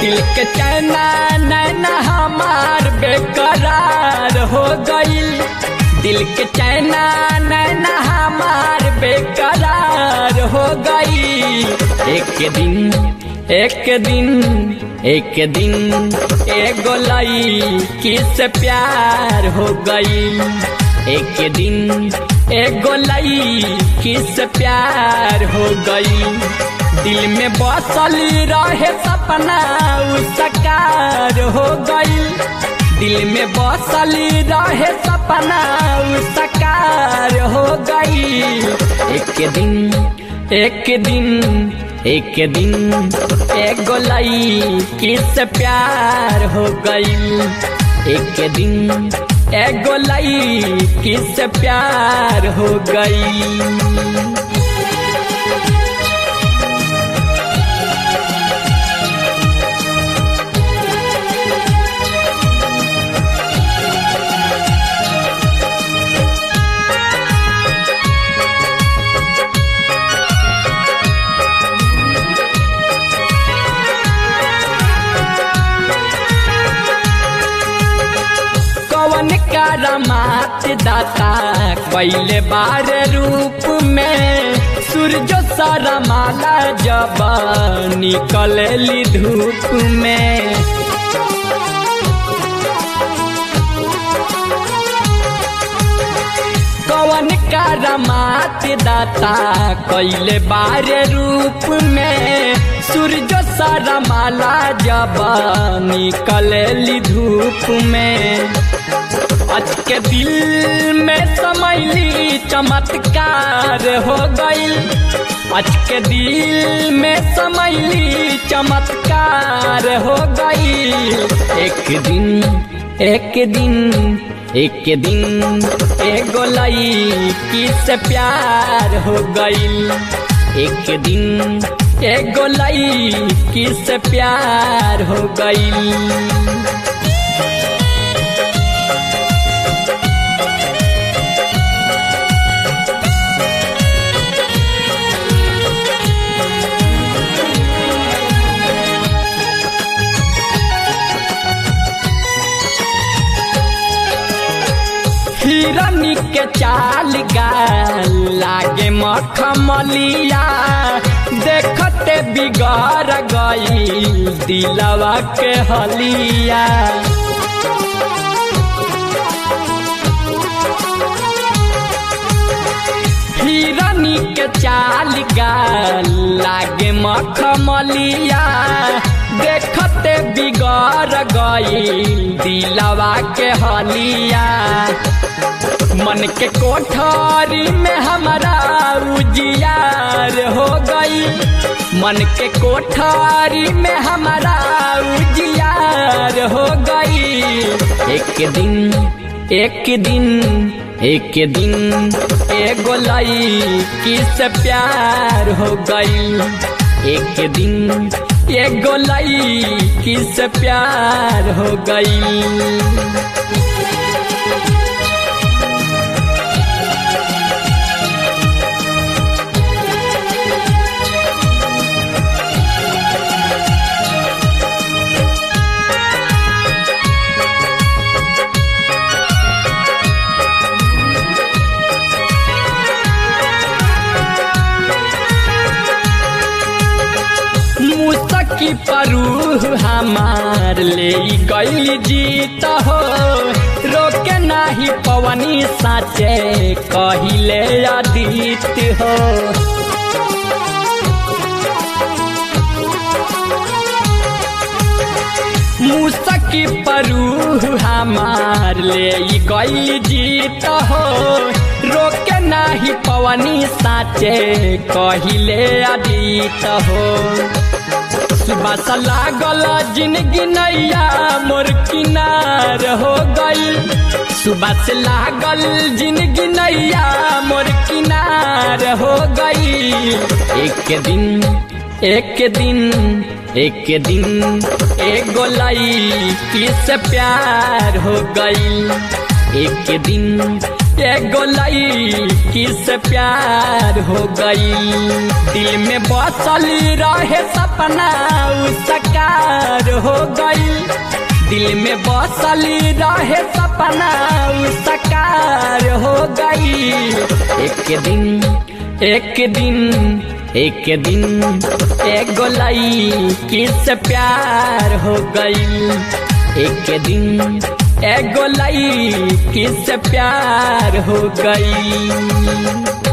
दिल के चैना नैना हमार बेकरार हो गईल दिल के चैना नैना हमार बेकरार हो गई एक दिन एक दिन एक दिन एगो लई से प्यार हो गई एक दिन एगो लई से प्यार हो गई दिल में बसल रहे सपना उ सकार हो गई दिल में बसल रहे सपना उ सकार हो गई एक दिन एक दिन एक दिन एगो लई किस प्यार हो गई एक दिन एगो लई किस प्यार हो गई कवन करमात दाता पहले बार रूप में सूरज सरमाला जब निकलली धूप में कवन करमात दाता कैले बार रूप में सूरज सरमाला जब निकलली धूप में आज के दिल में समैली चमत्कार हो गई आज के दिल में समैली चमत्कार हो गई एक दिन एक दिन एक दिन एगो लई किस प्यार हो गई एक दिन एगो लई किस प्यार हो गई हिरनी के चाल गाल लागे मखमलिया देखते बिगड़ गई दिलवा के हलिया हिरनी के चाल गाल लागे मखमलिया देखते बिगड़ गई दिलवा के हलिया मन के कोठारी में हमारा उजियार हो गई मन के कोठारी में हमारा उजियार हो गई एक दिन एक दिन एक दिन एगो लई किस प्यार हो गई एक दिन एगो लई किस प्यार हो गई मुसकी परू हमार ले गई जीत हो रोके नाही पवनी साचे कहिले अदित हो मुसकी परू हमार ले गई जीत हो रोके नाही पवनी साचे कहिले अदित हो बस लागल जिंदगी नैया मोर किनार हो गई सुबह से लागल जिंदगी नैया मोर किनार हो गई एक दिन एक दिन एक दिन एगो लई किस प्यार हो गई एक दिन एगो लड़की से प्यार हो गई दिल में बसली रहे सपना उ सकार हो गई दिल में बसली रहे सपना उ सकार हो गई एक दिन एक दिन एक दिन एगो लड़की से प्यार हो गई एक दिन एगो लड़की से प्यार हो गई